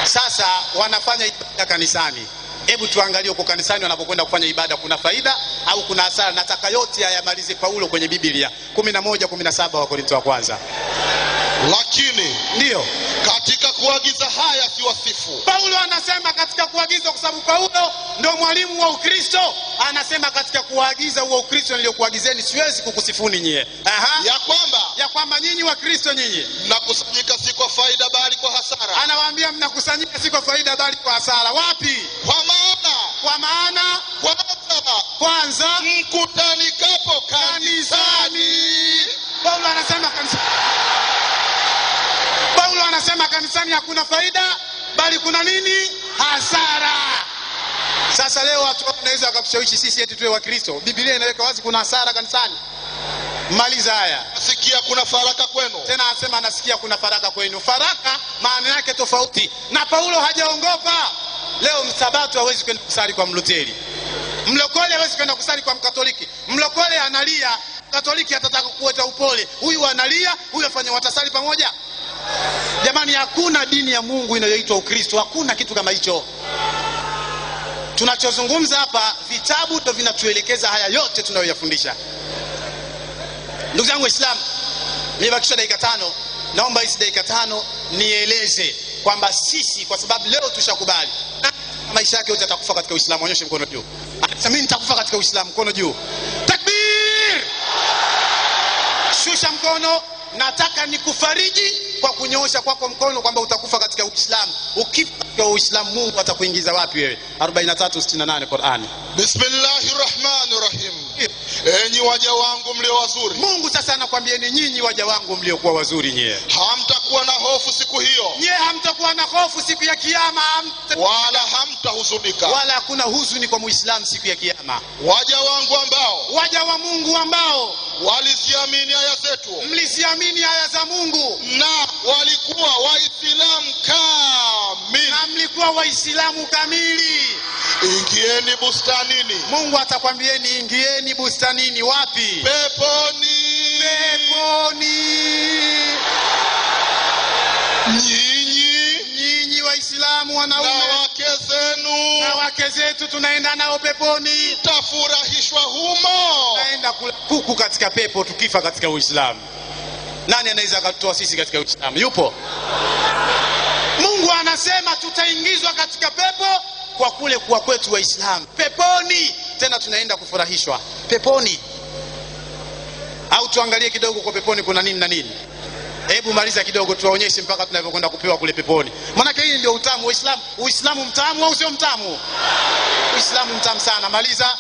Sasa wanafanya ibada kanisani. Hebu tuangalie huko kanisani wanapokwenda kufanya ibada, kuna faida au kuna hasara? Nataka yote ayamalize Paulo kwenye Biblia 11 17 wa Korinto wa kwanza. lakini Ndiyo katika kuagiza haya siwasifu Paulo anasema katika kuagiza, kwa sababu Paulo ndio mwalimu wa Ukristo. Anasema katika kuagiza huo Ukristo niliokuagizeni, siwezi kukusifuni nyie. Aha. ya kwamba ya kwamba nyinyi wa Kristo nyinyi, mnakusanyika si kwa faida bali kwa hasara anawaambia mnakusanyika si kwa faida bali kwa hasara. Wapi? kwa maana Kwa maana kwanza kwanza mkutanikapo kanisani Paulo anasema kanisani, Paulo anasema kanisani hakuna faida bali kuna nini? Hasara. Sasa leo watu wanaweza wakatushawishi sisi eti tuwe Wakristo. Biblia inaweka wazi kuna hasara kanisani. Maliza haya sikia kuna faraka kwenu tena, anasema anasikia kuna faraka kwenu. Faraka maana yake tofauti, na Paulo hajaongopa. Leo msabato hawezi kwenda kusali kwa Mluteri, mlokole hawezi kwenda kusali kwa Mkatoliki. Mlokole analia, Katoliki atataka kuota upole, huyu analia, huyu afanya, watasali pamoja? Jamani, hakuna dini ya Mungu inayoitwa Ukristo, hakuna kitu kama hicho. Tunachozungumza hapa, vitabu ndo vinatuelekeza haya yote tunayoyafundisha. Ndugu zangu Waislamu, nimebakisha dakika tano. Naomba hizi dakika tano nieleze kwamba sisi, kwa sababu leo tushakubali maisha yake yote atakufa katika Uislamu. Onyeshe mkono juu. Anasema mimi nitakufa katika Uislamu, mkono juu. Takbir! Shusha mkono. Nataka nikufariji kwa kunyoosha kwako mkono kwamba utakufa katika Uislamu. Ukifa katika Uislamu, Mungu atakuingiza wapi wewe? 43:68 Qur'ani. bismillahi rahmani rahim enyi waja wangu mlio wazuri Mungu sasa anakwambieni nyinyi waja wangu mliokuwa wazuri nyie hamtakuwa na hofu siku hiyo nyie hamtakuwa na hofu siku ya kiyama hamta... wala hamtahuzunika wala hakuna huzuni kwa muislamu siku ya kiyama waja wangu ambao waja wa mungu ambao waliziamini aya zetu mliziamini aya za mungu na walikuwa waislamu kamili na mlikuwa waislamu kamili ingieni bustanini mungu atakwambieni ingieni bustanini wapi peponi peponi nyinyi nyinyi waislamu na wanaume wake zenu na wake zetu tunaenda nao peponi tafurahishwa humo tunaenda kula kuku katika pepo tukifa katika uislamu nani anaweza akatutoa sisi katika uislamu yupo mungu anasema tutaingizwa katika pepo kwa kule kuwa kwetu waislamu peponi tena tunaenda kufurahishwa peponi au tuangalie kidogo kwa peponi kuna nini na nini hebu maliza kidogo tuwaonyeshe mpaka tunavyokwenda kupewa kule peponi maanake hii ndio utamu uislamu uislamu mtamu au sio mtamu uislamu mtamu sana maliza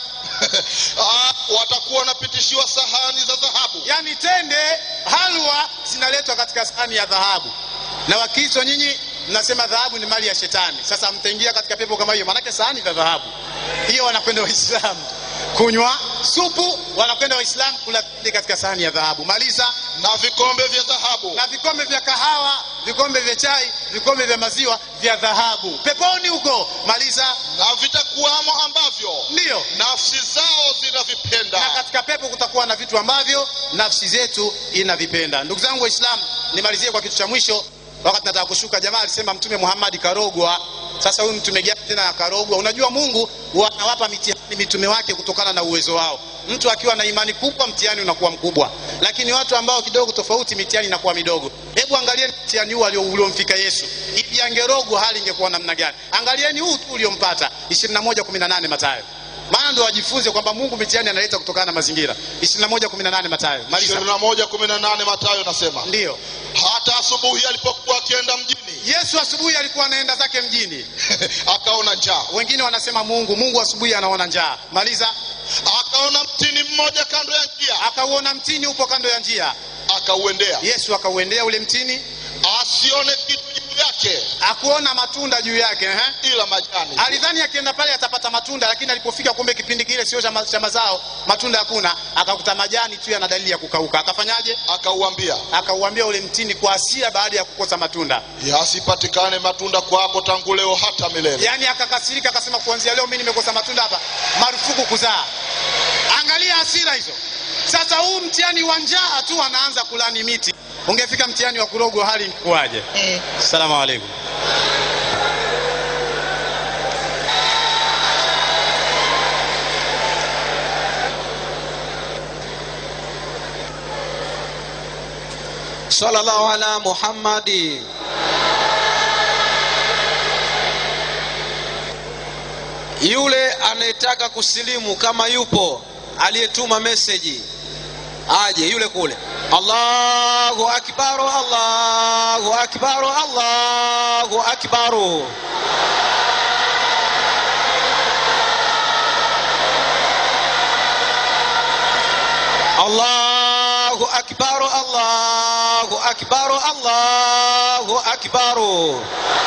Ah, watakuwa wanapitishiwa sahani za dhahabu yaani tende halwa zinaletwa katika sahani ya dhahabu na wakristo nyinyi mnasema dhahabu ni mali ya shetani sasa mtaingia katika pepo kama hiyo maanake sahani za dhahabu hiyo wanakwenda waislamu kunywa supu wanakwenda waislamu kula tende katika sahani ya dhahabu maliza na vikombe vya dhahabu na vikombe vya kahawa vikombe vya chai vikombe vya maziwa vya dhahabu peponi huko maliza na vitakuwamo ambavyo ndiyo nafsi zao zinavipenda na katika pepo kutakuwa na vitu ambavyo nafsi zetu inavipenda ndugu zangu waislamu nimalizie kwa kitu cha mwisho wakati nataka kushuka jamaa alisema mtume muhammadi karogwa sasa huyu mtume gani tena akarogwa unajua mungu anawapa mitihani mitume wake kutokana na uwezo wao mtu akiwa na imani kubwa mtihani unakuwa mkubwa lakini watu ambao kidogo tofauti mitihani inakuwa midogo hebu angalieni mtihani huu alio- uliomfika yesu hivi angerogwa hali ingekuwa namna gani angalieni huu tu uliompata 21:18 matayo maana ndo wajifunze kwamba mungu mitihani analeta kutokana na mazingira 21:18 matayo maliza 21:18 Mathayo nasema ndiyo hata asubuhi alipokuwa akienda mjini yesu asubuhi alikuwa anaenda zake mjini akaona njaa wengine wanasema mungu mungu asubuhi anaona njaa maliza akaona mtini mmoja kando ya njia akauona mtini upo kando ya njia akauendea yesu akauendea ule mtini asione kitu juu yake akuona matunda juu yake eh? ila majani alidhani akienda pale atapata matunda lakini alipofika kumbe kipindi kile sio cha ma- cha mazao matunda hakuna akakuta majani tu yana dalili ya kukauka akafanyaje akauambia akauambia ule mtini kwa hasira baada ya kukosa matunda yasipatikane matunda kwako tangu leo hata milele yaani akakasirika akasema kuanzia leo mi nimekosa matunda hapa marufuku kuzaa angalia hasira hizo sasa huu mtihani wa njaa tu anaanza kulani miti ungefika mtihani wa kurogwa hali ingekuwaje salamu alaikum sallallahu ala muhammadi yule anayetaka kusilimu kama yupo aliyetuma meseji aje yule kule allahu akbaru allahu akbaru allahu akbaru allahu akbaru allahu akbaru allahu akbaru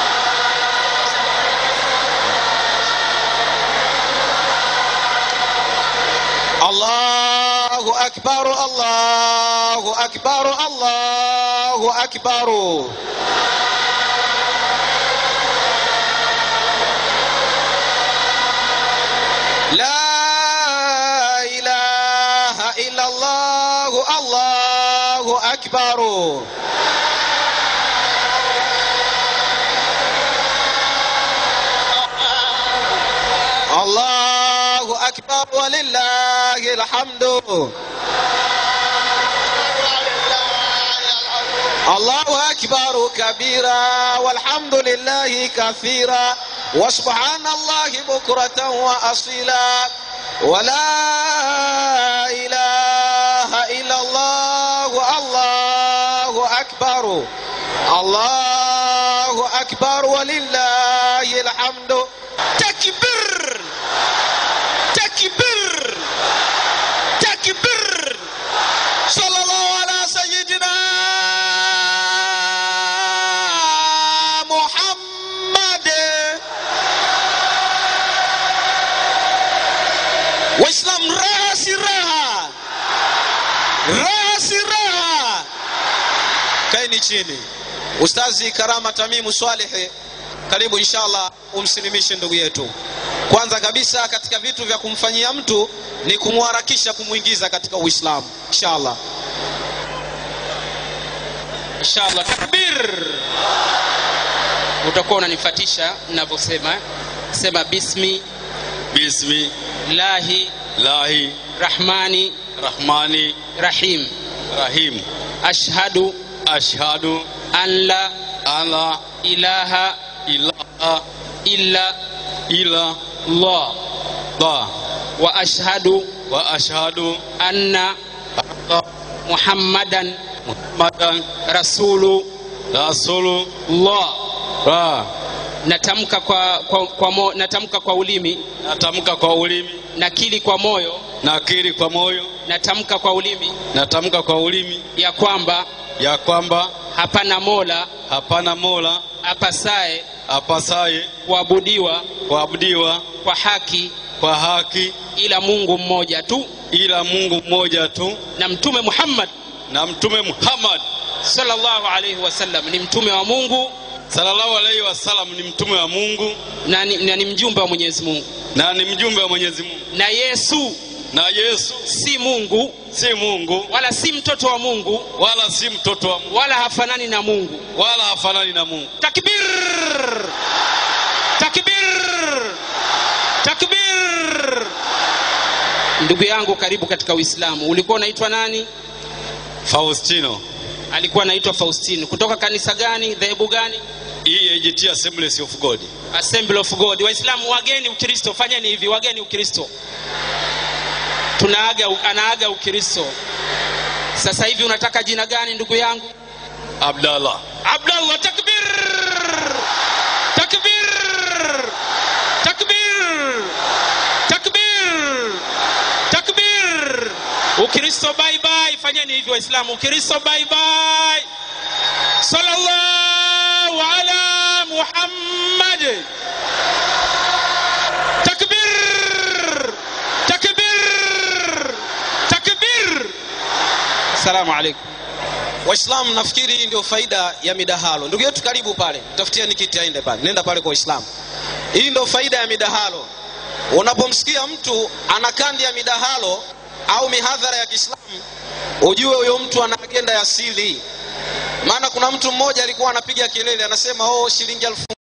الله أكبر الله أكبر الله أكبر لا إله إلا الله الله أكبر الله أكبر ولله الحمد الله أكبر كبيرا والحمد لله كثيرا وسبحان الله بكرة وأصيلا ولا إله إلا الله الله أكبر الله أكبر ولله الحمد تكبر تكبر تكبر صلى الله على سيدنا محمد واسلام raha si raha raha si raha kaeni chini ustazi karama tamimu swalihi karibu inshallah umsilimishe ndugu yetu kwanza kabisa katika vitu vya kumfanyia mtu ni kumharakisha kumwingiza katika uislamu inshallah inshallah takbir utakuwa unanifatisha ninavyosema sema bismi bismi lahi lahi rahmani rahmani rahim rahim ashhadu ashhadu an la an la ilaha ilaha illa illa allah Allah wa ashhadu wa ashhadu anna anna muhammadan Muhammadan rasulu rasulullah allah natamka kwa, kwa, kwa mo, natamka kwa ulimi natamka kwa ulimi nakili kwa moyo nakiri kwa moyo natamka kwa ulimi natamka kwa ulimi ya kwamba ya kwamba hapana mola hapana mola apasaye apasaye kuabudiwa kuabudiwa kwa haki kwa haki ila mungu mmoja tu ila mungu mmoja tu na mtume muhammad na mtume muhammad sallallahu alaihi wasallam ni mtume wa mungu sallallahu alaihi wasallam ni mtume wa mungu na ni, na ni mjumbe wa mwenyezi mungu na ni mjumbe wa mwenyezi mungu na yesu na yesu si mungu si mungu wala si mtoto wa mungu wala si mtoto wa mungu wala hafanani na mungu wala hafanani na mungu takbir takbir takbir ndugu yangu karibu katika uislamu ulikuwa unaitwa nani faustino alikuwa anaitwa faustino kutoka kanisa gani dhehebu gani EAGT Assemblies of God assembly of god waislamu wageni ukristo fanyeni hivi wageni ukristo tunaaga anaaga ukristo sasa hivi unataka jina gani ndugu yangu Abdallah abdallah takbir takbir takbir takbir takbir ukristo bye bye fanyeni hivi waislamu ukristo bye bye sallallahu ala muhammad takbir takbir takbir assalamu alaikum waislamu nafikiri hii ndio faida ya midahalo ndugu yetu karibu pale tafutieni kiti aende pale nenda pale kwa waislamu hii ndio faida ya midahalo unapomsikia mtu ana kandi ya midahalo au mihadhara ya kiislamu ujue huyo mtu ana agenda ya sili maana kuna mtu mmoja alikuwa anapiga kelele anasema oh shilingi elfu